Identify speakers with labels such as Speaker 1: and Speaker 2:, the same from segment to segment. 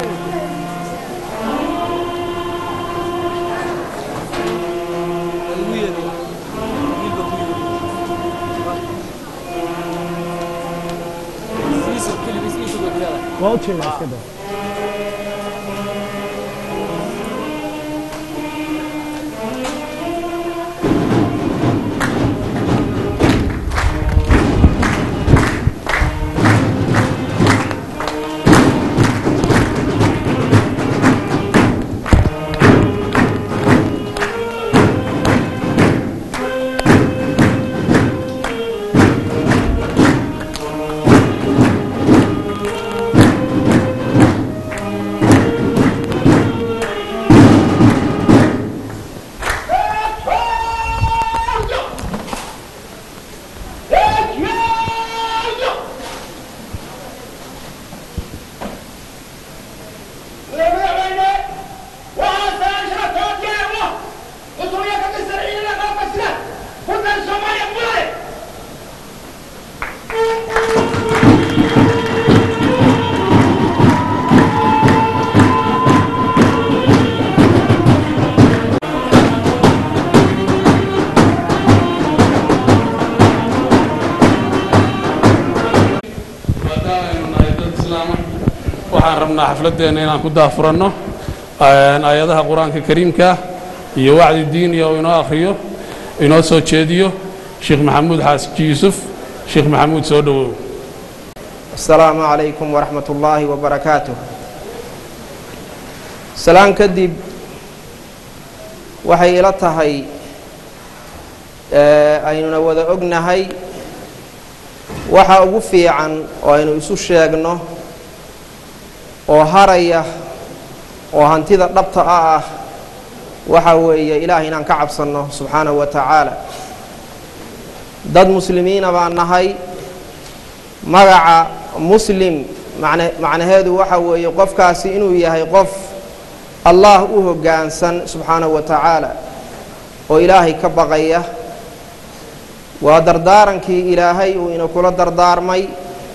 Speaker 1: waa u jeedaa iska daa
Speaker 2: waxaan rabnaa xafladdeena inaan ku daafuranno aayadaha qur-aanka kariimka iyo wacdi diiniya oo inoo akhriyo inoo soo jeediyo sheekh maxamuud xaaski yuusuf sheekh maxamuud soo dhowow
Speaker 3: asalaamu calaykum waraxmat ullaahi wabarakaatuh salaan kadib waxay ila tahay aynuna wada ognahay waxa ugu fiican oo aynu isu sheegno oo haraya oo hantida dhabta ah ah waxa weeye ilaah inaan ka cabsanno subxaanahu wa tacaala dad muslimiina baan nahay magaca muslim macne macnaheedu waxa weeye qofkaasi inuu yahay qof allah u hoggaansan subxaanahu wa tacaala oo ilaahay ka baqaya waa dardaarankii ilaahay uu inakula dardaarmay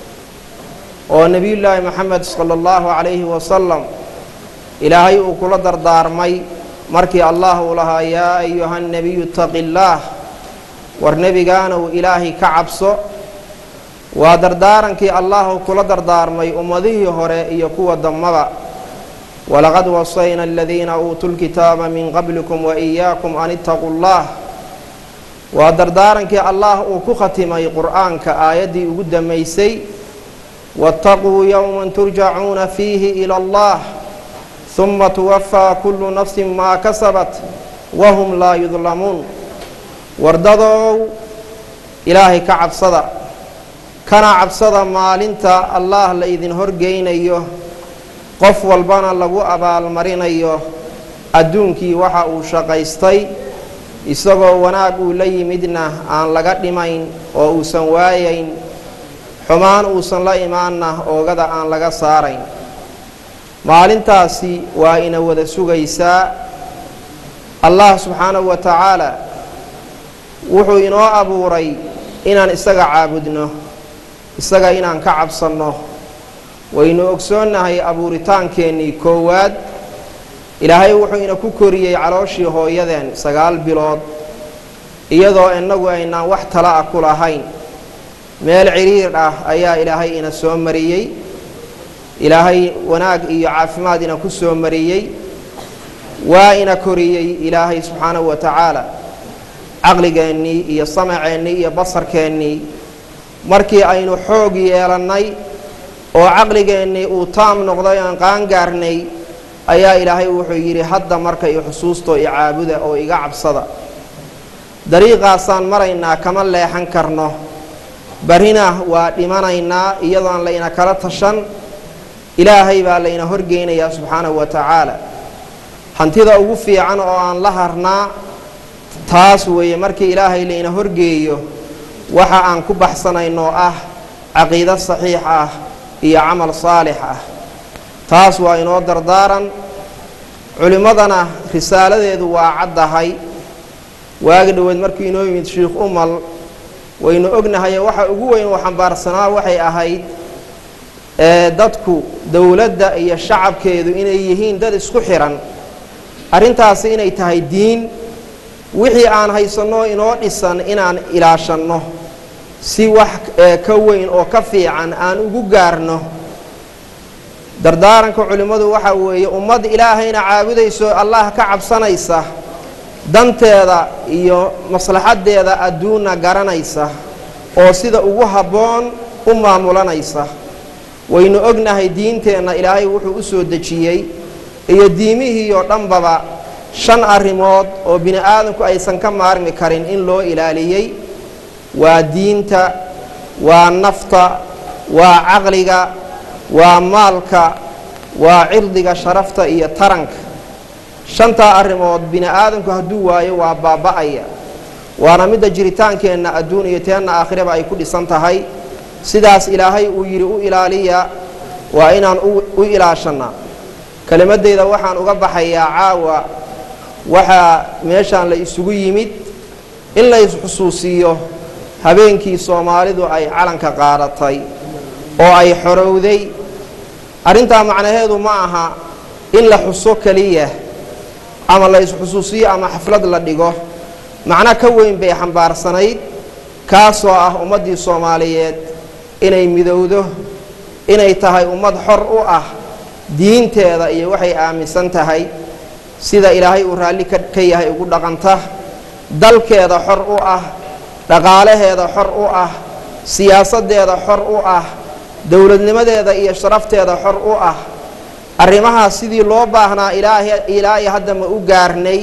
Speaker 3: oo nebiyullaahi moxamed sala allahu calayhi wasalam ilaahay uu kula dardaarmay markii allah uu lahaa yaa ayuha nebiyu taqi illaah war nebigaana uu ilaahay ka cabso waa dardaarankii allah uu kula dardaarmay ummadihii hore iyo kuwa dambaba walaqad wasayna aladiina uutuu lkitaaba min qablikum wa iyaakum an ittaquu llah waa dardaarankii allah uu ku khatimay qur'aanka aayaddii ugu dammaysay waataquu yowman turjacuuna fiihi ila allah huma tuwafaa kullu nafsin maa kasabat wahum laa yudlamuun wardadow ilaahay ka cabsada kana cabsada maalinta allah la idin horgeynayo qof walbana lagu abaalmarinayo adduunkii waxa uu shaqaystay isagoo wanaag uu la yimidna aan laga dhimayn oo uusan waayayn xumaan uusan la imaanna oogada aan laga saarayn maalintaasi waa ina wada sugaysaa allah subxaanahu wa tacaala wuxuu inoo abuuray inaan isaga caabudno isaga inaan ka cabsanno waynu ogsoonnahay abuuritaankeennii koowaad ilaahay wuxuu ina ku koriyey calooshii hooyadeen sagaal bilood iyadoo innagu aynaan wax tala ah ku lahayn meel cidhiir ah ayaa ilaahay ina soo mariyey ilaahay wanaag iyo caafimaad ina ku soo mariyey waa ina koriyey ilaahay subxaanahu wa tacaala caqligeennii iyo samaceennii iyo basarkeennii markii aynu xoog yeelannay oo caqligeennii uu taam noqday aan qaangaarnay ayaa ilaahay wuxuu yidhi hadda marka i xusuustoo i caabuda oo iga cabsada dariiqaasaan maraynaa kama leexan karno barrina waa dhimanaynaa iyadoon layna kala tashan ilaahay baa layna horgeynayaa subxaanahu wa tacaala hantida ugu fiican oo aan la harnaa taas weeye markii ilaahay layna horgeeyo waxa aan ku baxsanaynoo ah caqiido saxiix ah iyo camal saalix ah taas waa inoo dardaaran culimmadana risaaladeedu waa caddahay waagi dhoweed markii inoo yimid sheikh umal waynu ognahaye waxa ugu weyn oo xambaarsanaa waxay ahayd ee dadku dowladda iyo shacabkeedu inay yihiin dad isku xiran arrintaasi inay tahay diin wixii aan haysanno inoo dhisan inaan ilaashanno si wax ka weyn oo ka fiican aan ugu gaarno dardaaranka culimmadu waxa weeye ummad ilaahayna caabudayso allah ka cabsanaysa danteeda iyo maslaxaddeeda adduunna garanaysa oo sida ugu habboon u maamulanaysa waynu ognahay diinteenna ilaahay wuxuu u soo dejiyey iyo diimihii oo dhanbaba shan arrimood oo bini aadamku aysan ka maarmi karin in loo ilaaliyey waa diinta waa nafta waa caqliga waa maalka waa cirdiga sharafta iyo taranka shantaa arrimood bini aadamku hadduu waayo waa baaba'aya waana midda jiritaankeenna adduun iyo teenna aakhiraba ay ku dhisan tahay sidaas ilaahay uu yidhi u ilaaliya waa inaan u ilaashannaa kelimadeyda waxaan uga baxayaa caawa waxaa meeshaan la isugu yimid in la isxusuusiiyo habeenkii soomaalidu ay calanka qaadatay oo ay xorowday arrintaa macnaheedu ma aha in la xuso keliya ama la isxusuusiyo ama xaflad la dhigo macno ka weyn bay xambaarsanayd kaasoo ah ummaddii soomaaliyeed inay midowdo inay tahay ummad xor u ah diinteeda iyo waxay aaminsan tahay sida ilaahay uu raalli ka yahay ugu dhaqanta dalkeeda xor u ah dhaqaalaheeda xor u ah siyaasaddeeda xor u ah dowladnimadeeda iyo sharafteeda xor u ah arrimahaas sidii loo baahnaa ilaahay hadda ma u gaarnay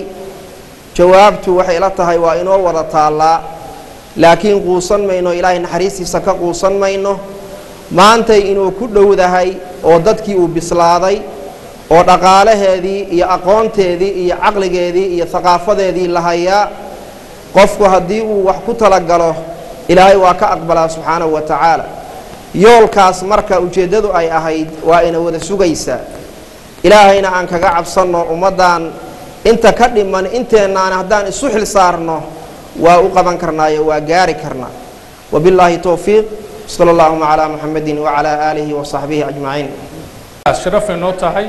Speaker 3: jawaabtu waxay la tahay waa inoo wada taallaa laakiin quusan mayno ilaahay naxariistiisa ka quusan mayno maantay inuu ku dhowdahay oo dadkii uu bislaaday oo dhaqaalaheedii iyo aqoonteedii iyo caqligeedii iyo haqaafadeedii la hayaa qofku haddii uu wax ku talagalo ilaahay waa ka aqbalaa subxaanahu wa tacaala yoolkaas marka ujeeddadu ay ahayd waa ina wada sugaysaa ilaahayna aan kaga cabsanno ummaddan inta ka dhiman inteennaana haddaan isu xil saarno waa u qaban karnaayo waa gaari karnaa wabillaahi towfiiq sala allahuma calaa muxamedin wacalaa aalihi wa saxbihi ajmaciin
Speaker 2: sharafay noo tahay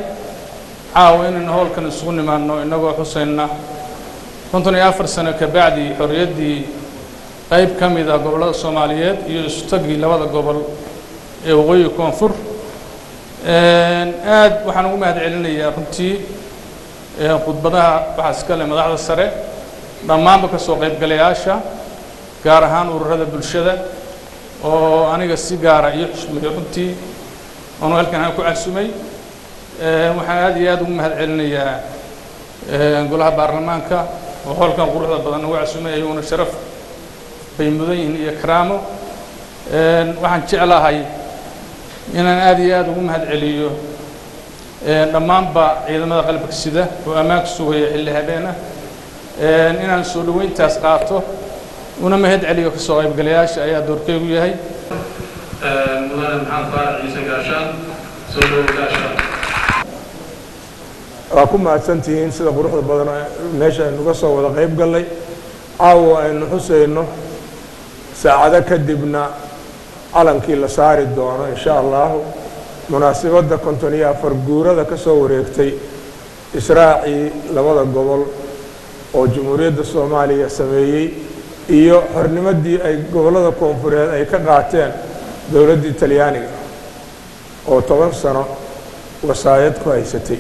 Speaker 2: caawa inaynu howlkan isugu nimaadno innagoo xusayna konton iyo afar sano ka bacdi xorriyaddii qayb ka mid ah gobollada soomaaliyeed iyo isutagii labada gobol ee waqooyiga koonfur aad waxaan ugu mahad celinayaa runtii khudbadaha waxaa iska leh madaxda sare dhammaanba ka soo qaybgalayaasha gaar ahaan ururada bulshada oo aniga si gaara iyo xushmeeyey runtii oonu halkan aan ku casumay waxaan aad iyo aad ugu mahad celinayaa golaha baarlamaanka oo howlkan quruxda badan ugu casumay ayaguna sharaf bay mudan yihiin iyo karaamo waxaan jeclahay inaan aad iyo aad ugu mahad celiyo dhammaanba ciidamada qalabka sida oo ammaanka sugaya xilli habeen ah inaan soo dhoweyntaas qaato una mahad celiyo ka soo qaybgalayaasha ayaa doorkeygu yahay mudane maxamed faarax ciise gaashaan soo dhowo gaashaan
Speaker 1: waa ku mahadsantihiin sida quruxda badan meesha aynuga soo wada qayb gallay caawa aynu xusayno saacado kadibna calankii la saari doono insha allahu munaasibadda konton iyo afar guurada ka soo wareegtay israacii labada gobol oo jamhuuriyadda soomaaliya sameeyey iyo xornimadii ay gobollada koonfureed ay ka qaateen dowladdii talyaaniga oo toban sano wasaayad ku haysatay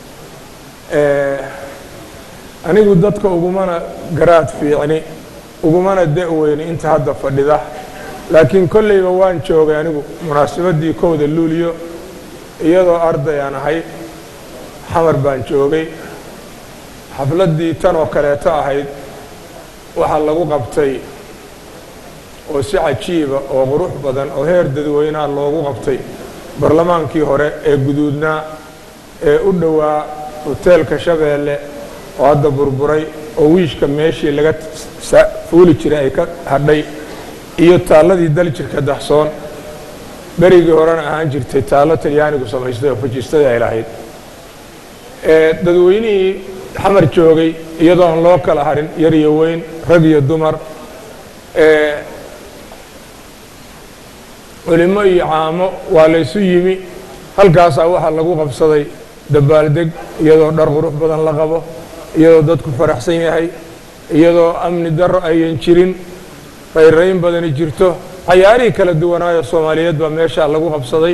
Speaker 1: anigu dadka ugumana garaad fiicni ugumana da-weyni inta hadda fadhida laakiin kollayba waan joogay anigu munaasibaddii kowda luuliyo iyadoo arday aan ahay xamar baan joogay xafladdii tan oo kaleeto ahayd waxaa lagu qabtay oo si cajiiba oo qurux badan oo heer dadweynaha loogu qabtay barlamaankii hore ee guduudnaa ee u dhowaa hoteelka shabeelle oo hadda burburay oo wiishka meeshii laga fuuli jiray ay ka hadhay iyo taalladii daljirka daxsoon berigii horena ahaan jirtay taallo talyaanigu samaystay oo fajistadii ay lahayd dadweynihii xamar joogay iyadoo aan loo kala harin yar iyo weyn rag iyo dumar culimo iyo caamo waa laysu yimi halkaasaa waxaa lagu qabsaday dabaaldeg iyadoo dhar qurux badan la qabo iyadoo dadku faraxsan yahay iyadoo amni darro ayan jirin rayrayn badani jirto cayaarihii kala duwanaayo soomaaliyeed baa meeshaa lagu qabsaday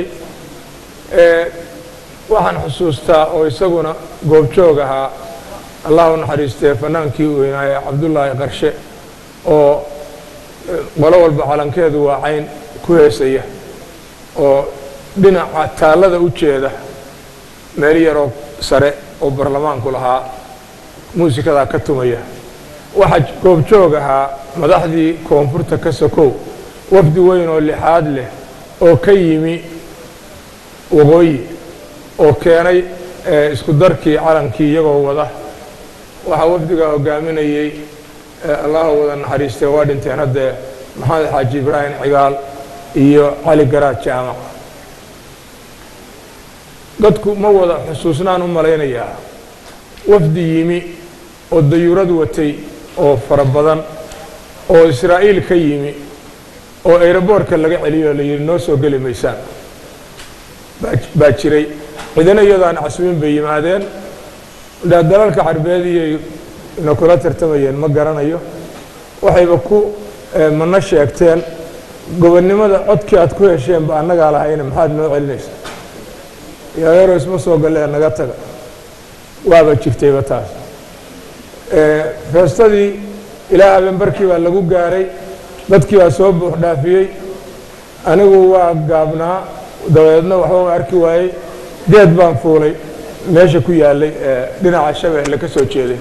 Speaker 1: waxaan xusuustaa oo isaguna goobjoog ahaa allah u naxariistee fanaankii weynaaye cabdullaahi qarshe oo qolo walba calankeedu waa cayn ku heesaya oo dhinaca taallada u jeeda meel yaroo sare oo barlamaanku lahaa muusikadaa ka tumaya waxaa goobjoog ahaa madaxdii koonfurta ka sokow wafdi weyn oo lixaad leh oo ka yimi waqooyi oo keenay isku darkii calankii iyagoo wada waxaa wafdigaa hogaaminayey allaha wada naxariistee waa dhinteen haddee maxamed xaaji ibraahim cigaal iyo cali garaad jaamac dadku ma wada xusuusnaan u malaynayaa wafdi yimi oo dayuurad watay oo fara badan oo israa'iil ka yimi oo ayroboorka laga celiyo la yidhi noo soo geli maysaan baa jiray cidina iyadaan casmin bay yimaadeen dalalka carbeed iyay na kula tartamayeen ma garanayo waxayba ku mana sheegteen gobonnimada codkii aad ku hesheenba annagaa lahayna maxaad noo celinaysa yareero isma soo gallee naga taga waaba jirtayba taas feestadii ilaa habeenbarkii baa lagu gaaray dadkii baa soo buux dhaafiyey anigu waa gaabnaa dabeedna waxba arki waayey geed baan fuulay meesha ku yaalay dhinaca shabeelle ka soo jeeday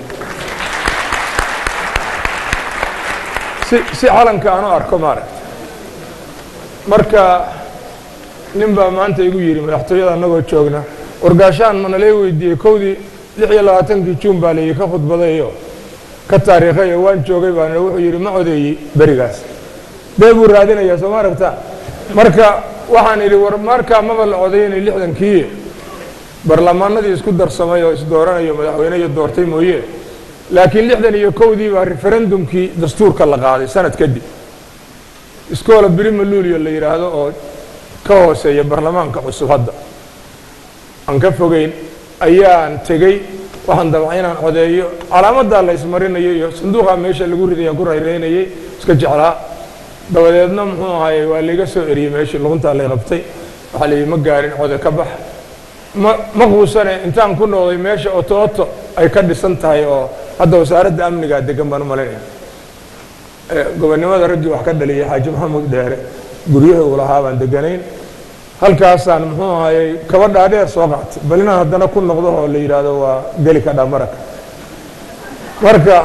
Speaker 1: si calanka aan u arko maaragta marka nin baa maanta igu yidhi madaxtooyada annagoo joogna wargaashaan ma nalay weydiiyey kowdii lix iyo labaatankii juun baa layidhi ka khudbadayo ka taariikhayo waan joogay baan wuxuu yidhi ma codeeyey berigaas bee buu raadinayaa soo ma aragta marka waxaan idhi war markaa maba la codaynay lixdankii barlamaanadii isku darsamay oo isdooranayo madaxweyne iyo doortay mooye laakiin lixdan iyo kowdii baa referendumkii dastuurka la qaaday sanad kadib iskoola birima luulio la yidhaahdo oo ka hooseeya barlamaanka cusub hadda aan ka fogeyn ayaan tegey waxaan dabca inaan codeeyo calaamadaa la ismarinayo iyo sanduuqaa meesha lagu ridayaan ku rayraynayay iska jeclaa dabadeedna muxuu ahaayey waa layga soo eriyey meeshii luquntaa lay qabtay waxaa layidhi ma gaarin code ka bax ma ma quusane intaan ku noqday meesha otooto ay ka dhisan tahay oo hadda wasaaradda amnigaa degan baan u malaynaya gobonnimada raggii wax ka dhaliyay xaaji maxamuud dheere guryahii uu lahaa baan deganayn halkaasaan muxuu ahayey kaba dhaadheer soo qaatay bal inaan haddana ku noqdo oo la yidhaahdo waa geli ka dha maraka marka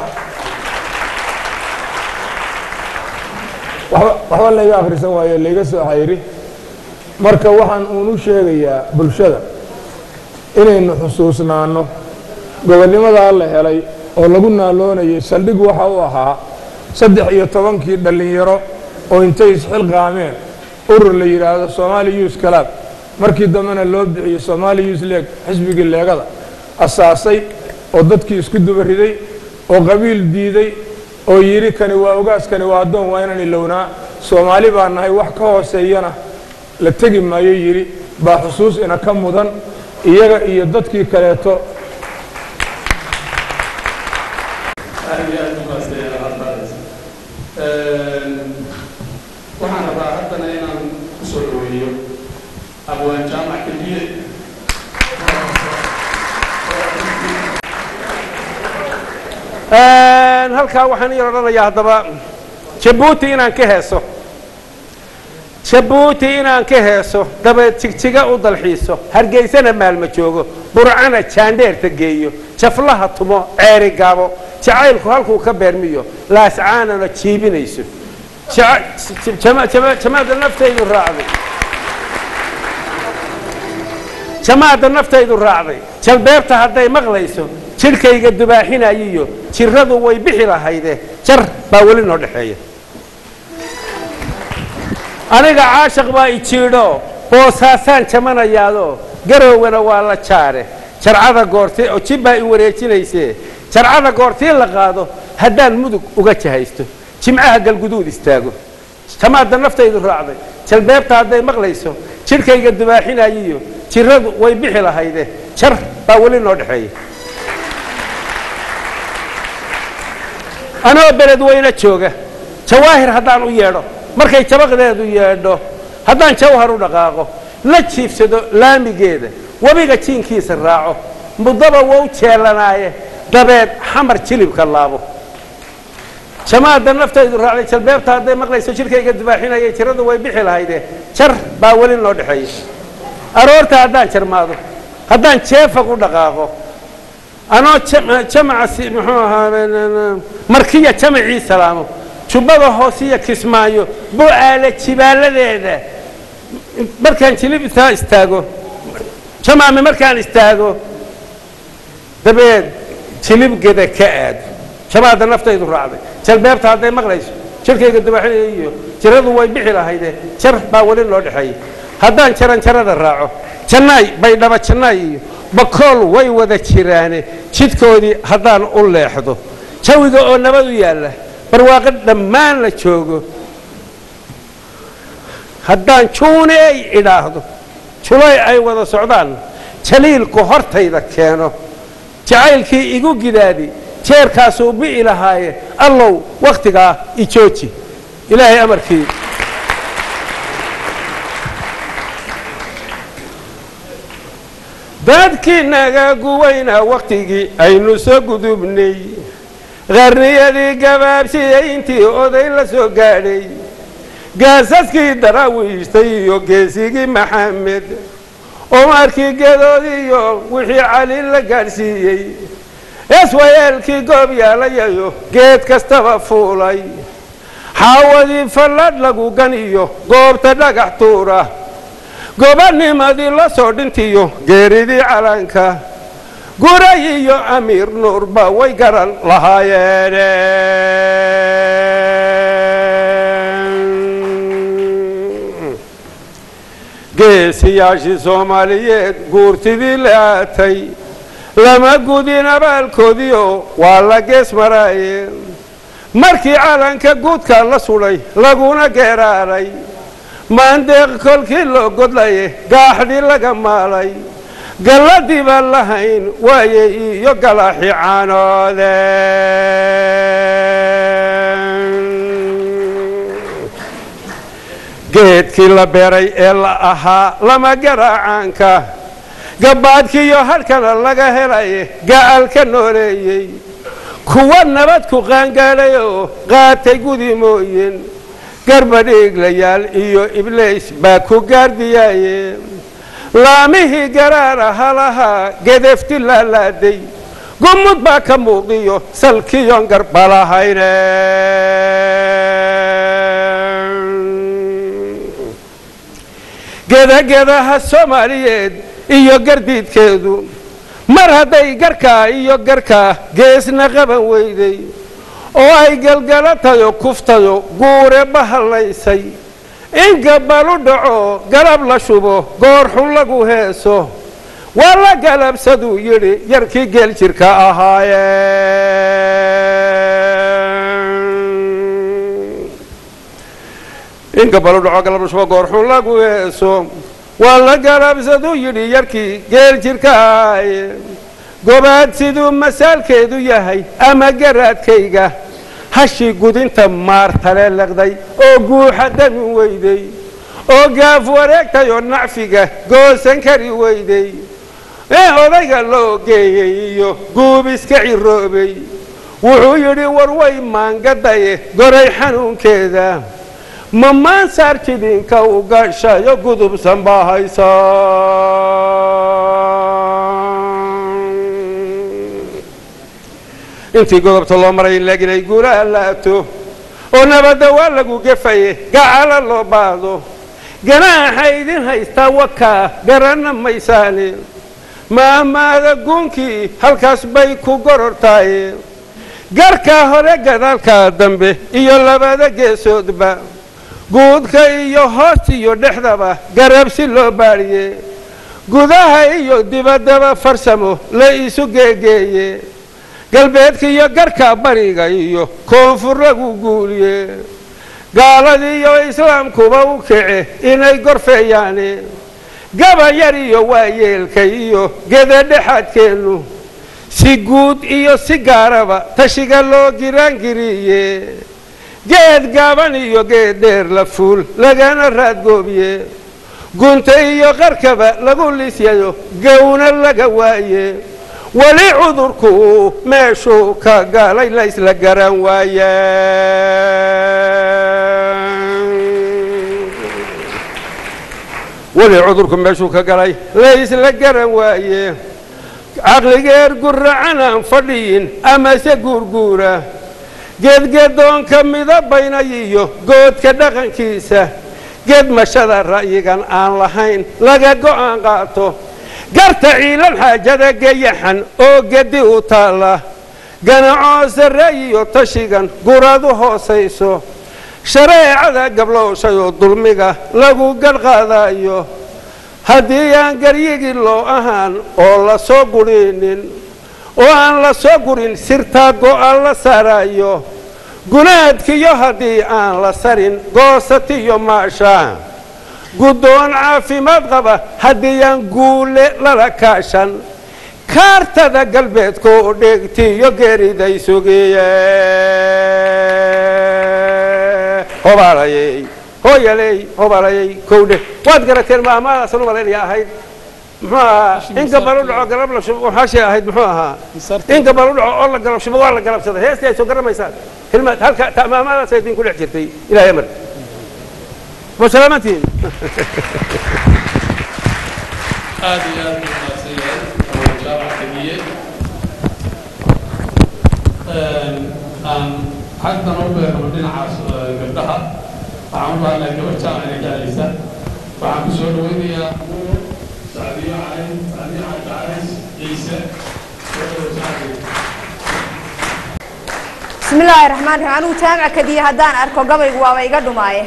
Speaker 1: waxba layga akhrisan waayo layga soo xayri marka waxaan uunu sheegayaa bulshada inaynu xusuusnaanno gobonnimadaa la helay oo lagu naaloonayay saldhig waxa u ahaa saddex iyo tobankii dhallinyaro oo intay isxilqaameen urur la yidhaahdo somaali yus kalaab markii dambena loo bixiyey somaali yus leeg xisbigii leegada asaasay oo dadkii isku duba riday oo qabiil diiday oo yidhi kani waa ogaas kani waa addoon waa inaan ilownaa soomaali baa nahay wax ka hooseeyana la tegi maayo yidhi baa xusuus ina ka mudan iyaga iyo dadkii kaleeto
Speaker 2: waxaan rabaa haddana inaan ku soo dhaweeyo abwaan jaamac keliye
Speaker 4: halkaa waxaan ii odhanayaa haddaba jabuuti inaan ka heeso jabuuti inaan ka heeso dabeed jigjiga u dalxiiso hargeysana maalma joogo burcana jaandheerta geeyo jaflaha tumo ceeri gaabo jacaylku halkuu ka beermiyo laascaanana jiibinayso jamaada naftaydu raacday jamaada naftaydu raacday jalbeebta hadday maqlayso jidhkayga dubaaxinayiyo jirradu way bixi lahayde jar baa weli noo dhexeeya aniga caashaq baa ijiidho boosaasaan jamanayaado garowgana waa la jaare jarcada goortee oo jibbaa i wareejinaysee jarcada goortii la qaado haddaan mudug uga jahaysto jimcaha galguduud istaago jamaadda naftaydu raacday jalbeebta hadday maqlayso jidhkayga dubaaxinayiyo jiradu way bixi lahayde jar baa weli noo dhexeeya anoo beled weyne jooga jawaahir haddaan u yeedho markay jabaqdeedu yeedho haddaan jawhar u dhaqaaqo la jiifsado laamigeeda webiga jiinkiisa raaco muddaba wou jeelanaaye dabeed xamar jilibka laabo jamaadda naftaydu raacday jalbeebta hadday maqlayso jidhkayga dubaaxinaya jiradu way bixi lahayde jar baa weli noo dhexeeya aroorta haddaan jarmaado haddaan jeefag u dhaqaaqo anoo jamaca muxuu ahaa markiya jamacii salaamo jubbada hoosiya kismaayo bu-aale jibaaladeeda markaan jilibtaa istaago jamaame markaan istaago dabeed jilibgeda ka aado jamaadda naftaydu raacday jalbeebta hadday maqlayso jirkayga dabaxinaya iyo jiradu way bixi lahayde jar baa weli loo dhexeeyay haddaan jaran jarada raaco jannaay baydhaba jannaay iyo bakool way wada jiraane jidkoodii haddaan u leexdo jawiga oo nabad u yaalla barwaaqo dhammaan la joogo haddaan juuneey idhaahdo julay ay wada socdaan jaliilku hortayda keeno jacaylkii igu gidaadi jeerkaasuu bi'i lahaaye allow wakhtigaa ijooji ilaahay amarkii dadkii naga guwayna wakhtigii aynu soo gudubnay qarniyadii gabaabsiyey intii oday la soo gaadhay gaasaskii daraawiishtay iyo geesigii maxamed umarkii gedoodiiyo wixii cali la gaadhsiiyey eswayeelkii goob yaalayayo geed kastaba fuulay xaawadii falladh lagu ganiyo goobta dhagax tuura gobanimadii la soo dhintiyo geeridii calanka guray iyo amiir nuurba way garan lahaayeen geesiyaashii soomaaliyeed guurtidii laatay lama gudin abaalkoodiio waa la gees maraayeen markii calanka guudka la sudhay laguna geeraaray maandeeq kolkii loo godlaye gaaxdii laga maalay galladii baan lahayn waaye iyo galaaxi caanoode geedkii la beeray ee la ahaa lama garaacaanka gabbaadkiiyo hadhkana laga helaye ga'alka nooleeyey kuwa nabad ku qaangaadhay oo qaatay gudi mooyin garbadhiiglayaal iyo ibliis baa ku gaardiyaaye laamihii garaara halahaa gedefti laalaaday gumud baa ka muuqdiyo salkiyon garbalahayne gedagedaha soomaaliyeed iyo gardiidkeedu mar hadday garkaa iyo garkaa geesna qaban weyday oo ay galgalatayo kuftayo guure bahallaysay in gabbalu dhaco galab la shubo goorxun lagu heeso waa la galabsaduu yidhi yarkii geel jirka ahaayeen in gabbalu dhaco galab la shubo goorxun lagu heeso waa la galabsaduu yidhi yarkii geel jirka ahaayeen gobaad siduu masaalkeedu yahay ama garaadkayga hashii gudinta maartale leqday oo guuxa dami weyday oo gaaf wareegtay oo nacfiga goosan kari weyday ee odayga loo geeyey iyo guub iska ciroobay wuxuu yidhi war way maangadaye goray xanuunkeeda ma maansaar jidinka u gashayo gudubsan baa haysa intii godobta loo maray laakiin ay guulaha laato oo nabadda waa lagu gefaye gacala loo baado ganaaxa idin haystaa wakaa garanna maysaane maamaada guunkii halkaas bay ku gorortaaye garkaa hore gadaalkaa dambe iyo labada geesoodba guudka iyo hoos iyo dhexdaba garabsi loo baadhiye gudaha iyo dibaddaba farsamo la isu geegeeye galbeedka iyo garka bariga iyo koonfur lagu guuliye gaaladiiyo islaamkuba u kace inay gorfeeyaane gabayar iyo waayeelka iyo gedadhexaadkeennu si guud iyo si gaaraba tashiga loo giraangiriye geed gaaban iyo geed dheer la fuul lagana raadgoobiye gunta iyo qarkaba lagu lisyayo gowna laga waaye weli cudurku meeshuu ka galay la isla garan waaya weli cudurku meeshuu ka galay la isla garan waaye caqligeer guracan aan fadhiyin amase guurguura geedgedoonka midabaynay iyo goodka dhaqankiisa geedmashada ra'yigan aan lahayn laga go'aan qaato garta ciilan xaajada geyaxan oo gedi u taalla ganacoo sarreeyiyo tashigan guradu hoosayso shareecada gablowshayoo dulmiga lagu gadhqaadayo haddii aan garyigii loo ahaan oo la soo gurinin oo aan la soo gurin sirtaa go'an la saarayo gunaadkiyo haddii aan la sarin goosatiyo maasha guddoon caafimaad qaba haddii aan guule lala kaashan kaartada galbeedka oo dheegtiyo geeriday sugiye hobaalayey hooyaley hobaalayey kowdhe waad garateen maamaadaasan u malaynaya ahayd muxuu ahaa in gabal u dhaco galab la shubo waxaashay ahayd muxuu ahaa in gabal u dhaco oo la galab shubo waa la galabsaday heestii ay soo garamaysaan hilmaad halka maamaadaas idin ku dhex jirtay ilaahay amar wasalaamantiin
Speaker 2: aad iyo aad u wanaagsan yahay oo jaamac keliye aan xagtan u beerno dhinacaas gabdhaha waxaan u baahanahay gabar jaamac inay ka hadlaysa waxaan ku soo dhawaynayaa sacdiyo calayn sacdiyo calays ciise soo dhawo sacdiyo
Speaker 5: bismi illaahi raxmaan raxiim anigu jaamac kadiya haddaan arko gabaygu waaba iga dhumaaye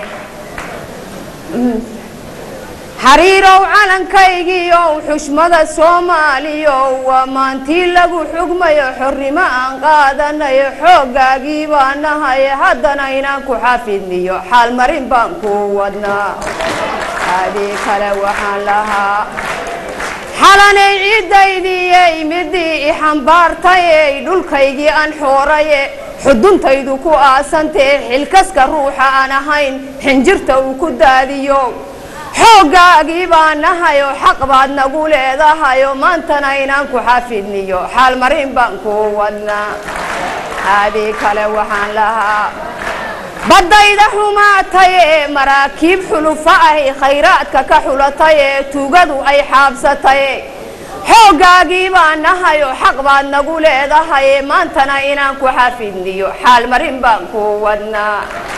Speaker 5: xariirow calankaygiiow xushmada soomaaliyow waa maantii lagu xugmayo xornimo aan qaadanayo xooggaagii baa nahay haddana inaan ku xafidniyo xaalmarin baan ku wadnaa adii kale waxaan lahaa xalanay ciiddaydiyey midii i xambaartayey dhulkaygii aan xooraye xuduntaydu ku aasantee xilkaska ruuxa aan ahayn xinjirta uu ku daadiyo xooggaagii baa nahayo xaq baad nagu leedahayo maantana inaan ku xafidniyo xaalmarin baan ku wadnaa adii kale waxaan lahaa baddayda xumaataye maraakiib xulufa ahy khayraadka ka xulataye tuugadu ay xaabsataye xooggaagii baa nahayo xaq baad nagu leedahaye maantana inaan ku xafidniyo xaalmarin baan ku wadnaa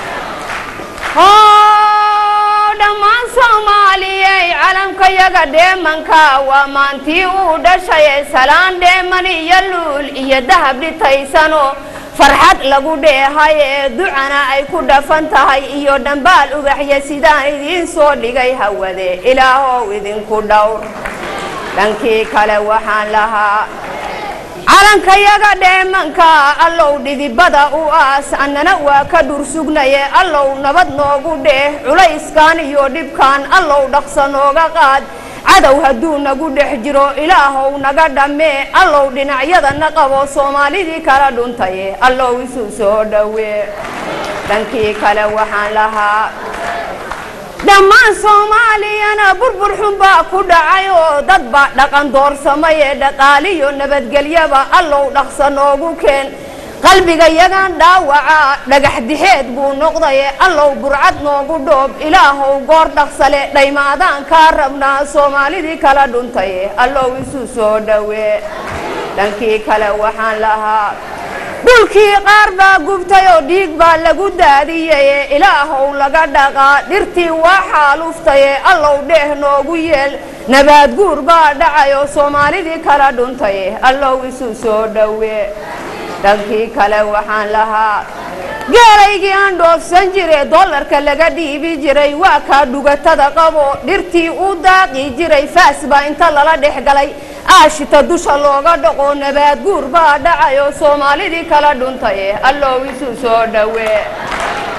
Speaker 5: dhammaan soomaaliyey calamkayaga dheemanka waa maantii uu dhashaye salaan dheeman iyo luul iyo dahab dhitaysano farxad lagu dheehaye ducana ay ku dhafan tahay iyo dhambaal ubaxya sidaan idiin soo dhigay hawade ilaahow idinku dhowr dhankii kale waxaan lahaa calankayaga dheemanka allow dhidibada u aas annana waa ka dhursugnaye allow nabad noogu dheeh culayskan iyo dhibkan allow dhaqsa nooga qaad cadow hadduu nagu dhex jiro ilaahow naga dhammee allow dhinacyadana qabo soomaalidii kala dhuntaye allow isu soo dhowee dhankii kale waxaan lahaa dhammaan soomaaliyana burbur xun baa ku dhacay oo dad baa dhaqan doorsamaye dhaqaaliyo nabadgelyaba allow dhaqsa noogu keen qalbiga yagan dhaawaca dhagax dixeed buu noqdaye allow burcad noogu dhoob ilaahow goor dhaqsale dhaymaadaan kaa rabnaa soomaalidii kala dhuntaye allow isu soo dhowee dhankii kale waxaan lahaa dhulkii qaar baa gubtay oo dhiig baa lagu daadiyaye ilaahow laga dhaqaa dhirtii waa xaaluftaye allow dheeh noogu yeel nabaad guur baa dhacayoo soomaalidii kala dhuntaye allow isu soo dhowee dhankii kale waxaan lahaa geelaygii aan dhoofsan jire dollarka laga dhiibi jiray waa kaa dhugatada qabo dhirtii u daaqi jiray faas baa inta lala dhex galay aashita dusha looga dhaqo nabaad guur baa dhacayo soomaalidii kala dhuntaye allow isu soo dhowee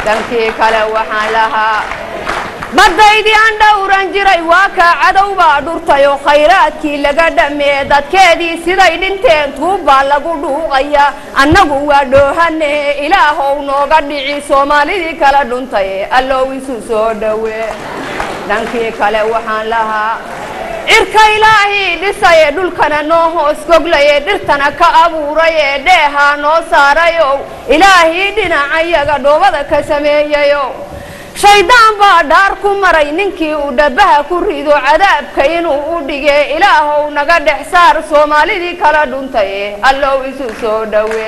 Speaker 5: dhankii kale waxaan lahaa baddaydii aan dhowran jiray waa kaa cadow baa dhurtay oo khayraadkii laga dhammee dadkeedii siday dhinteen tuubbaa lagu dhuuqaya annagu waa dhoohane ilaahow nooga dhici soomaalidii kala dhuntay allow isu soo dhowe dhankii kale waxaan lahaa cirka ilaahii dhisaye dhulkana noo hoos goglaye dhirtana ka abuuraye dheehaa noo saarayow ilaahii dhinacayaga dhoobada ka sameeyayow shaydaan baa dhaar ku maray ninkii uu dhabaha ku rido cadaabka inuu u dhige ilaahow naga dhex saar soomaalidii kala dhuntaye allow isu soo dhowe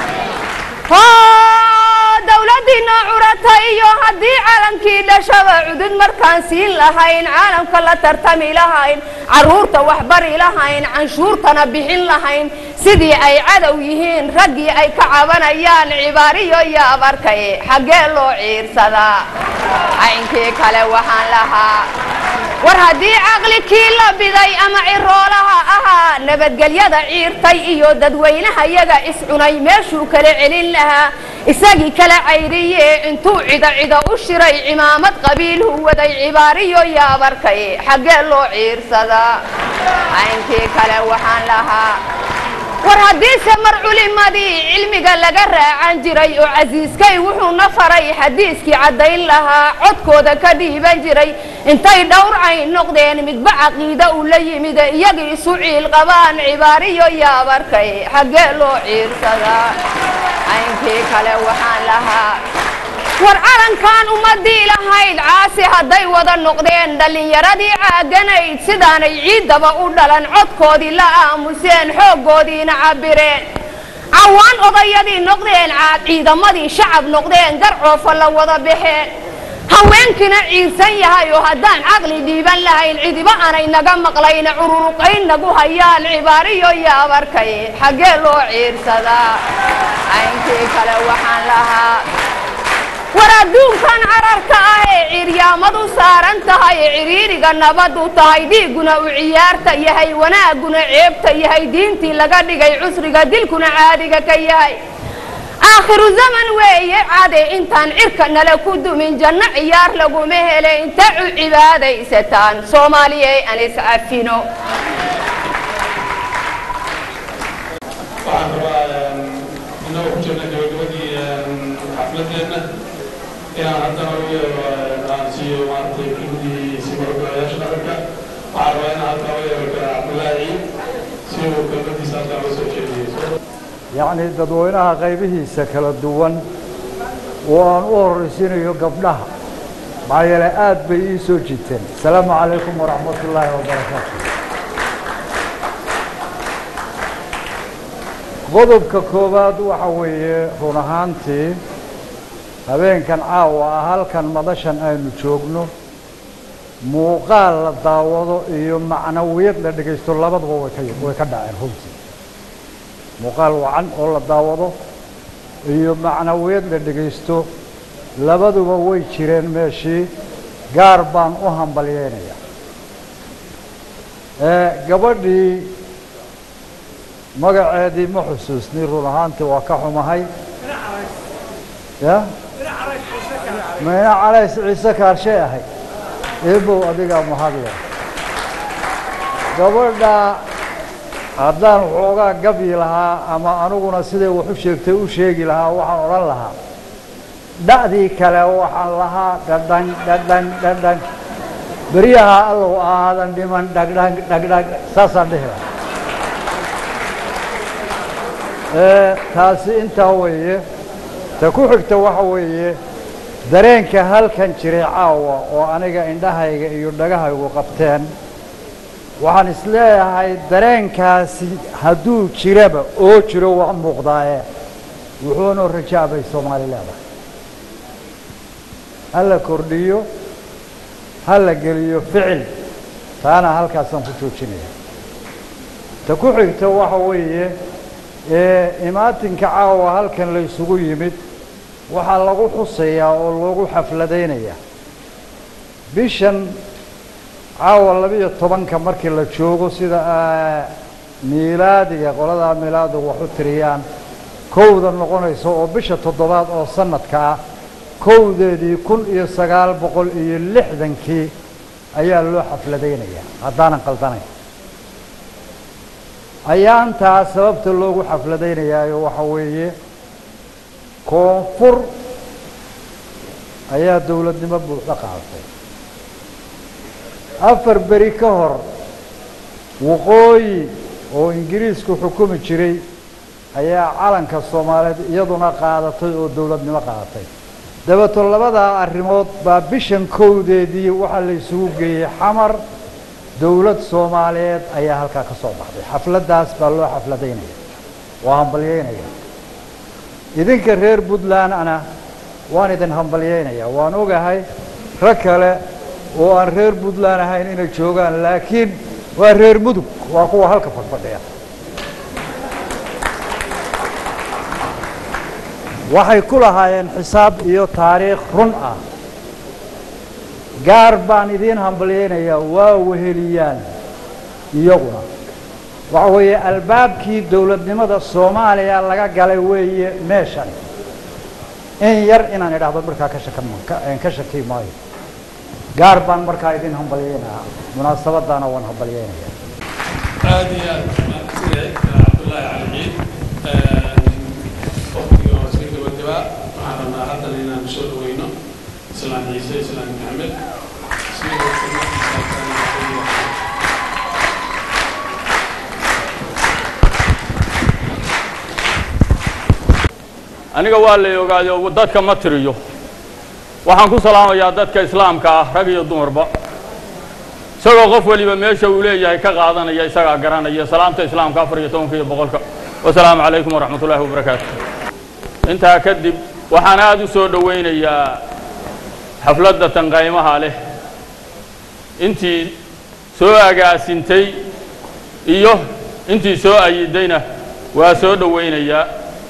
Speaker 5: dowladiina curata iyo haddii caalamkii dhashaba cudud markaan siin lahayn caalamka la tartami lahayn caruurta waxbari lahayn canshuurtana bixin lahayn sidii ay cadow yihiin raggii ay ka cabanayaan cibaariyo yaab arkaye xaggee loo ciirsadaa caynkii kale waxaan lahaa war haddii caqli kii la biday ama ciroolaha ahaa nabadgelyada ciirtay iyo dadweynaha yaga iscunay meeshuu kala celin lahaa isagii kala cayriye intuu cido cido u shiray cimaamad qabiilhu waday cibaariyo yaabarkaye xaggee loo ciirsadaa caynkii kale waxaan lahaa war haddiise mar culimadii cilmiga laga raacan jiray oo casiiskay wuxuuna faray xadiiskii caddayn lahaa codkooda ka dhiiban jiray intay dhowrcay noqdeen midba caqiida uu la yimid iyagii isu ciil qabaan cibaariyo yaabarkay xaggee loo ciirsadaa caynkii kale waxaan lahaa war calankan ummadii lahayd caasi hadday wada noqdeen dhallinyaradii caaganayd sidaanay ciiddaba u dhalan codkoodii la aamuseen xooggoodiina cabbireen cawaan odayadii noqdeen caad ciidamadii shacab noqdeen garcoofa la wada baxeen haweenkiina ciirsan yahay oo haddaan caqli dhiiban lahayn cidiba aanay naga maqlayna cururuqayn nagu hayaan cibaariyo yaabarkay xaggee loo ciirsadaa caynkii kale waxaan lahaa war adduunkan cararka ah ee ciryaamadu saaran tahay ciriiriga nabadu tahay dhiigguna uu ciyaarta yahay wanaagguna ceebta yahay diintii laga dhigay cusriga dilkuna caadiga ka yahay aakhiru zaman weeye cade intaan cirka nala ku dumin janno ciyaar laguma hele inta u cibaadaysataan soomaaliyey aan iscafino
Speaker 2: waxaan rabaa inagoo ku jirna gabagabadii xafladeenna inaan haddana u yeero aan siiyo maaragtay kelmadii simarogolayaasha dhaqanka waxaan rabaa inaan halkaa u yeero kara cabdullaahi si uu kelmadiisa halkaa loo soo jeediyo
Speaker 6: yacni dadweynaha qaybihiisa kala duwan oo aan u horraysiinayo gabdhaha maxaa yeele aad bay ii soo jiiteen asalaamu calaykum waraxmat ullaahi wabarakaatu qodobka koowaad waxa weeye run ahaantii habeenkan caawa ah halkan madashan aynu joogno muuqaal la daawado iyo macnawiyad la dhegaysto labaduba way ka way ka dhaceen runtii muuqaal wacan oo la daawado iyo macnawiyad la dhegaysto labaduba way jireen meeshii gaar baan u hambalyeynayaa gabadhii magaceedii ma xusuusni run ahaantii waa ka xumahay ya mayna calays ciise kaarshay ahay eebow adigaa mahadle gabadha haddaan waxoogaa gabyi lahaa ama aniguna siday wax u sheegtay u sheegi lahaa waxaan odhan lahaa dha'dii kale waxaan lahaa dhadhan dhadhan dhadhan beryaha allow aadan dhiman dhagdhag dhagdhag saasaan dhihi lahaa taasi intaa weeye ta ku xigta waxa weeye dareenka halkan jiray caawa oo aniga indhahayga iyo dhagahaygu qabteen waxaan isleeyahay dareenkaasi hadduu jiraba oo jiro waa muuqdaaye wuxuuna rajaabay soomaali leedahay ha la kordhiyo ha la geliyo ficil taana halkaasaan ku joojinaya ta ku xigta waxa weeye ee imaatinka caawa halkan la isugu yimid waxaa lagu xusayaa oo lagu xafladaynayaa bishan caawa labiyo tobanka markii la joogo sida miilaadiga qoladaa miilaadigu wax u tiriyaan kowda noqonayso oo bisha toddobaad oo sanadka ah kowdeedii kun iyo sagaal boqol iyo lixdankii ayaa loo xafladaynayaa haddaanan qaldanayn ayaantaa sababta loogu xafladaynayaayo waxa weeye koonfur ayaa dowladnimo buuxda qaadatay afar beri ka hor waqooyi oo ingiriisku xukumi jiray ayaa calanka soomaaliyeed iyaduna qaadatay oo dowladnimo qaadatay dabeeto labadaa arrimood baa bishan kowdeedii waxaa la isugu geeyey xamar dowlad soomaaliyeed ayaa halkaa ka soo baxday xafladdaas baa loo xafladaynaya waa hambalyeynaya idinka reer puntlandna waan idin hambalyeynaya waan ogahay rag kale oo aan reer puntland ahayn inay joogaan laakiin waa reer mudug waa kuwa halka fadhfadhiya waxay ku lahaayeen xisaab iyo taariikh run ah gaar baan idiin hambalyeynayaa waa weheliyaan iyaguna waxa weeye albaabkii dowladnimada soomaaliya laga galay weeye meeshani in yar inaan idhaahdo markaa ka shakan ka shaki maayo gaar baan markaa idin hambalyeynayaa munaasabadaana waan hambalyeynaya
Speaker 2: aad iyo aad mahadsanyahay cabdullaahi cali ciid waqtigii oo iska gabagabaa waxaan rabnaa haddana inaan soo dhaweyno islaan ciise islaan maxamed
Speaker 7: aniga waa la ogaaday dadka ma tiriyo waxaan ku salaamayaa dadka islaamka ah rag iyo dumarba isagoo qof waliba meesha uu leeyahay ka qaadanaya isagaa garanaya salaamta islaamka afar iyo tobanka iyo boqolka wasalaamu calaykum waraxmat ullaahi wabarakaatu intaa kadib waxaan aada u soo dhowaynayaa xafladda tanqaymaha leh intii soo agaasintay iyo intii soo ayidayna waa soo dhowaynayaa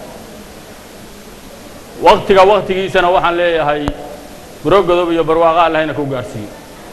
Speaker 7: waktiga waktigiisana waxaan leeyahay buro godob iyo barwaaqa allahayna ku gaadhsiiyo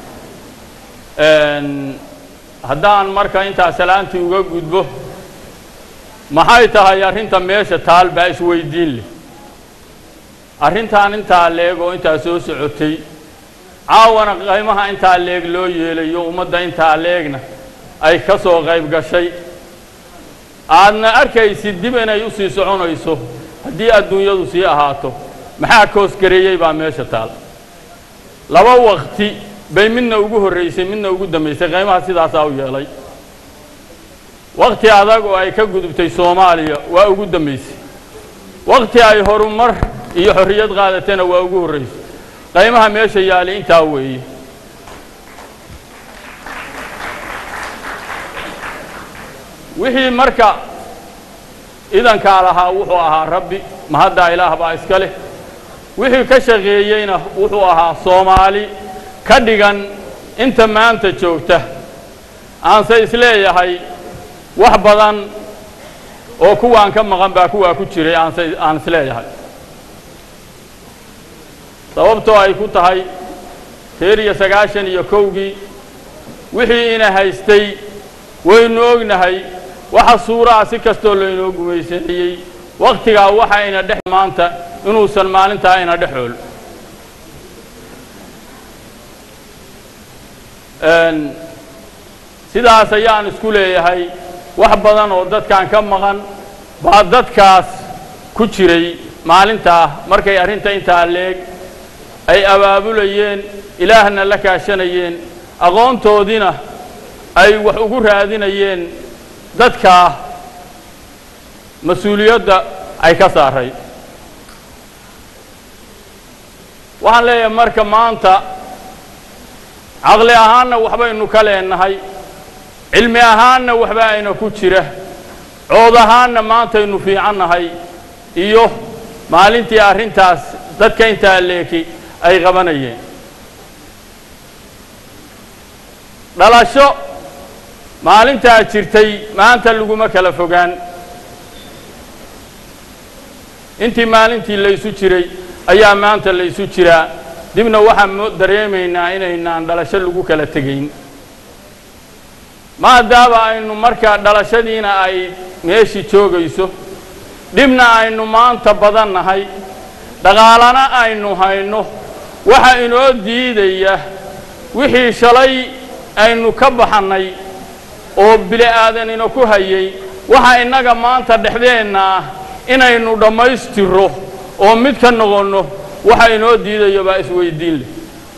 Speaker 7: haddaan marka intaa salaantii uga gudbo maxay tahay arrinta meesha taal baa isweydiin leh arrintaan intaa leeg oo intaa soo socotay caawana qaymaha intaa leeg loo yeelayo ummadda intaa leegna ay ka soo qayb gashay aadna arkaysid dib inay u sii soconayso haddii adduunyadu sii ahaato maxaa koosgareeyey baa meesha taal laba wakti bay midna ugu horraysay midna ugu dambaysay qaymaha sidaasaa u yeelay wakti adag oo ay ka gudubtay soomaaliya waa ugu dambaysay wakti ay horumar iyo xorriyad qaadatana waa ugu horraysay qaymaha meesha yaali intaa weeye wixii marka idankaa lahaa wuxuu ahaa rabbi mahaddaa ilaah baa iska leh wixii ka shaqeeyeyna wuxuu ahaa soomaali ka dhigan inta maanta joogta aanse isleeyahay wax badan oo kuwaan ka maqan baa kuwaa ku jiray aanse aan isleeyahay sababtoo ay ku tahay reer iyo sagaashan iyo kowgii wixii ina haystay waynu ognahay waxa suuraha si kastoo laynoo gumaysanayey wakhtigaa waxa ina dhex maanta inuusan maalintaa ina dhexool sidaas ayaan isku leeyahay wax badan oo dadkan ka maqan baa dadkaas ku jiray maalintaa markay arrinta intaa leeg ay abaabulayeen ilaahna la kaashanayeen aqoontoodiina ay wax ugu raadinayeen dadkaa mas-uuliyadda ay ka saaray waxaan leeyahay marka maanta caqli ahaanna waxbaynu ka leenahay cilmi ahaanna waxba ayna ku jira cood ahaanna maantaynu fiicannahay iyo maalintii arrintaas dadka intaa leeki ay qabanayeen dhalasho maalintaa jirtay maanta laguma kala fogaan intii maalintii laysu jiray ayaa maanta laysu jiraa dibna waxaan dareemaynaa inaynaan dhalasho lagu kala tegayn maadaama aynu markaa dhalashadiina ay meeshii joogayso dhibna aynu maanta badan nahay dhaqaalana aynu hayno waxa inoo diidaya wixii shalay aynu ka baxannay oo bili aadanina ku hayay waxa innaga maanta dhexdeenna ah inaynu dhammaystirro oo mid ka noqonno waxa inoo diidayo baa isweydiin leh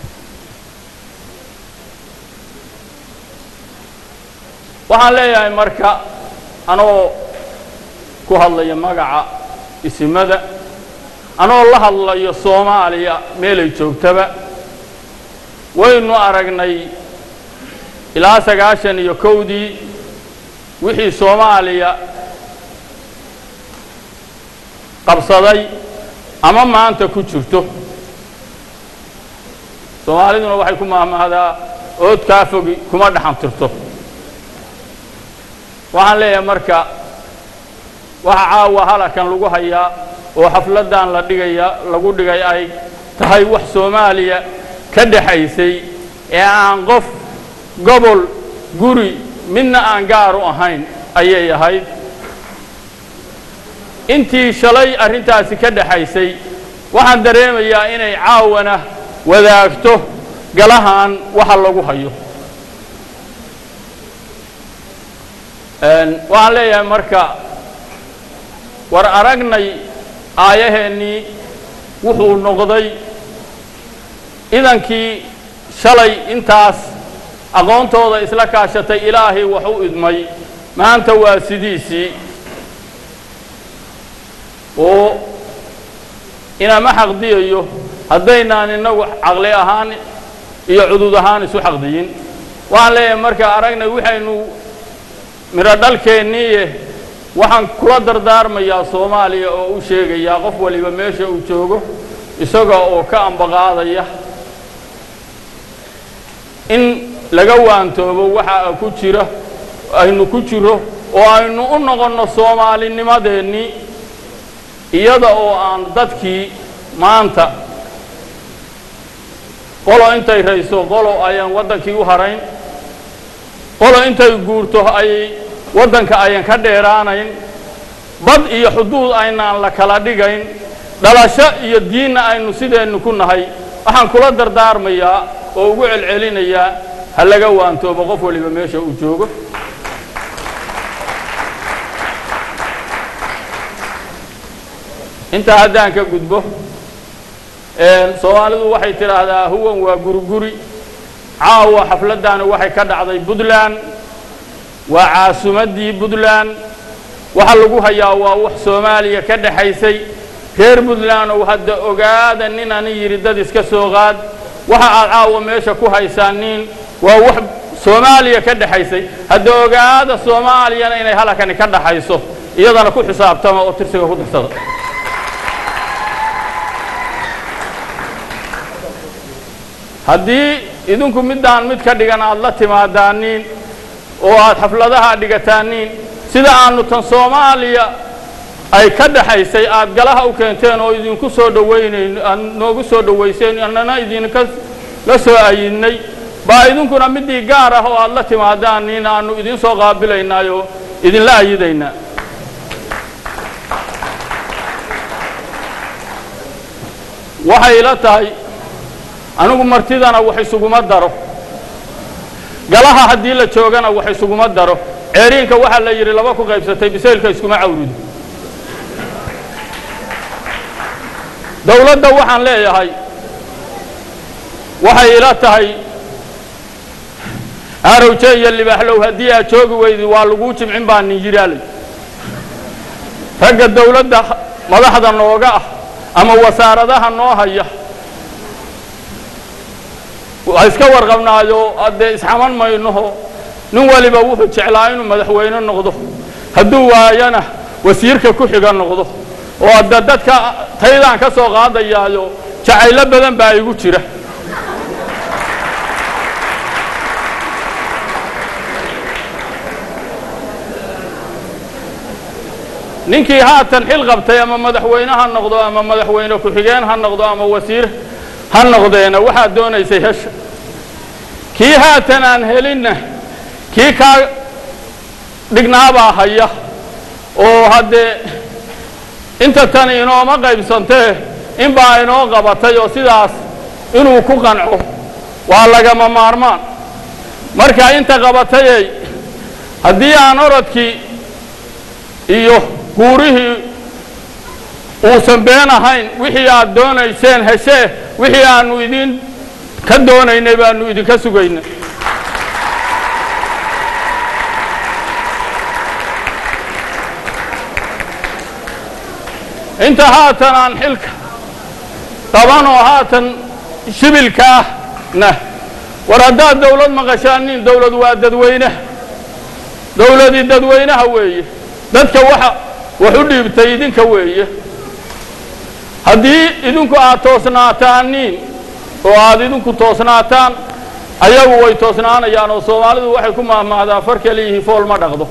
Speaker 7: waxaan leeyahay marka anoo ku hadlaya magaca isimada anoo la hadlayo soomaaliya meelay joogtaba waynu aragnay ilaa sagaashan iyo kowdii wixii soomaaliya qabsaday ama maanta ku jirto soomaaliduna waxay ku mahmahdaa ood kaa fogi kuma dhaxantirto waxaan leeyahay marka waxa caawa halakan lagu hayaa oo xafladdan la dhigaya lagu dhigay ay tahay wax soomaaliya ka dhexaysay ee aan qof gobol guri midna aan gaar u ahayn ayay ahayd intii shalay arrintaasi ka dhexaysay waxaan dareemayaa inay caawana wadaagto galahan waxa lagu hayo waxaan leeyahay marka war aragnay aayaheennii wuxuu noqday idankii shalay intaas aqoontooda isla kaashatay ilaahay wax u idmay maanta waa sidiisii oo inama xaqdiyayo haddaynaan innagu caqli ahaan iyo cudud ahaan isu xaqdiyin waxaan leeyahay marka aragnay waxaynu midho dhalkeenniiye waxaan kula dardaarmayaa soomaaliya oo u sheegayaa qof waliba meesha uu joogo isaga oo ka ambaqaadaya in laga waantoobo waxa ku jira aynu ku jiro oo aynu u noqonno soomaalinimadeennii iyada oo aan dadkii maanta qolo intay rayso qolo ayaan waddankii u harayn qolo intay guurto ayay waddanka ayan ka dheeraanayn bad iyo xuduud aynaan la kala dhigayn dhalasho iyo diinna aynu sideennu ku nahay waxaan kula dardaarmayaa oo ugu celcelinayaa ha laga waantoobo qof waliba meesha uu joogo intaa haddaan ka gudbo soomaalidu waxay tidhaahdaa huwan waa guriguri caawa xafladdaani waxay ka dhacday puntland waa caasimaddii puntland waxa lagu hayaa waa wax soomaaliya ka dhexaysay reer puntland ou hadda ogaada nin ani yidhi dad iska soo qaad waxa aad caawa meesha ku haysaan nin waa wax soomaaliya ka dhexaysay hadda ogaada soomaaliyana inay halakani ka dhaxayso iyadana ku xisaabtama oo tirsiga ku darsada haddii idinku middaan mid ka dhigan aad la timaadaaniin oo aad xafladaha dhigataaniin sida aanu tan soomaaliya ay ka dhaxaysay aad galaha u keenteen oo idinku soo dhawaynayn aad noogu soo dhowayseen annana idinka la soo ayidnay baa idinkuna middii gaar ah oo aad la timaadaaniin aanu idin soo qaabilaynaayoo idinla ayidaynaa waxay ila tahay anigu martidana wax isuguma daro galaha haddii la joogana wax isuguma daro ceeriinka waxaa la yidhi laba ku qaybsatay bisaylka iskuma cawrido dowladda waxaan leeyahay waxay ila tahay arowje iyo libaaxlow haddii aad joogi weydi waa laguu jimcin baa nin yidhaalay ragga dowladda madaxda nooga ah ama wasaaradaha noo haya waa iska warqabnaayo haddee isxaman maynoho nin waliba wuxuu jeclaa inuu madaxweyne noqdo hadduu waayana wasiirka ku xiga noqdo oo hadda dadka taydaan ka soo qaadayaayo jacaylo badan baa igu jira ninkii haatan xil qabtay ama madaxweyne ha noqdo ama madaxweyne ku-xigeen ha noqdo ama wasiir ha noqdeena waxaad doonaysay hesha kii haatan aan helinna kii kaa dhignaabaa haya oo haddee inta tani inooma qaybsantee inbaa inoo qabatay oo sidaas inuu ku qanco waa lagama maarmaan marka inta qabatayey haddii aan orodkii iyo guurihii uusan been ahayn wixii aad doonayseen heshee wixii aannu idin ka doonaynay baannu idinka sugaynay inta haatan aan xilka qaban oo haatan shibilka ahna war haddaad dawlad maqashaanin dawlad waa dadweynaha dawladii dadweynaha weeye dadka waxa wax u dhiibtay idinka weeye haddii idinku aad toosnaataaniin oo aad idinku toosnaataan ayagu way toosnaanayaan oo soomaalidu waxay ku mahmahdaa far keliyihi fool ma dhaqdo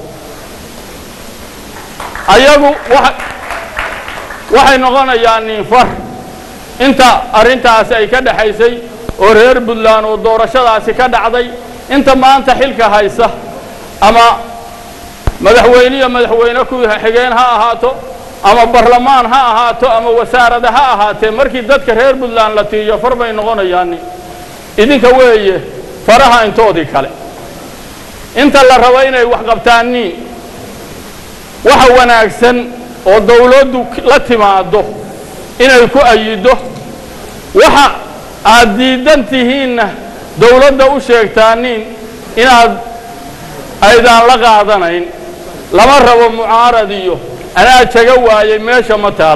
Speaker 7: ayagu wa waxay noqonayaan ninfar inta arrintaasi ay ka dhexaysay oo reer puntland oo doorashadaasi ka dhacday inta maanta xilka haysa ama madaxweyniyo madaxweyne ku xigeen ha ahaato ama barlamaan ha ahaato ama wasaarada ha ahaatee markii dadka reer puntland la tiiyo far bay noqonayaani idinka weeye faraha intoodii kale inta la rabo inay wax qabtaaniin waxa wanaagsan oo dawladdu la timaaddo inay ku ayido waxa aad diidan tihiinna dawladda u sheegtaaniin inaad aydaan la qaadanayn lama rabo mucaarad iyo anaa jaga waayay meesha ma taal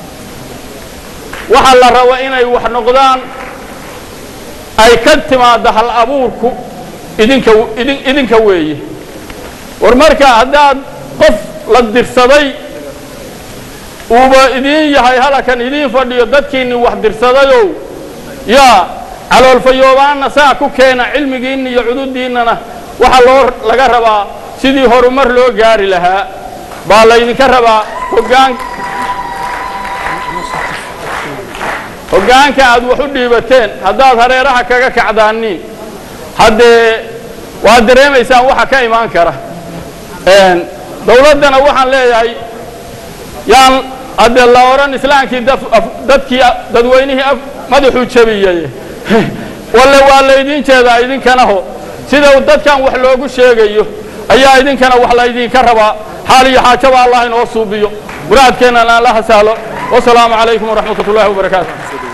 Speaker 7: waxa la rabo inay wax noqdaan ay ka timaaddo hal abuurku idinka idin idinka weeye war marka haddaad qof la dirsaday uuba idiin yahay halakan idiin fadhiyo dadkiinni wax dirsadayow yaa caloolfayoobaanna saa ku keena cilmigiinna iyo cududiinnana waxaa loo laga rabaa sidii horumar loo gaari lahaa baa laydinka rabaa hoggaan hoggaanka aad wax u dhiibateen haddaad hareeraha kaga kacdaaniin haddee waad dareemaysaan waxa ka imaan kara dawladdana waxaan leeyahay yaan haddee la odhan islaamkii dadkii dadweynihii madaxuu jabiyey walle waa laydin jeedaa idinkanaho sida dadkan wax loogu sheegayo ayaa idinkana wax laydinka rabaa xaal iyo xaajaba allah inoo suubiyo muraadkeennana allaha sahlo wasalaamu calaykum waraxmat ullahi wabarakaatu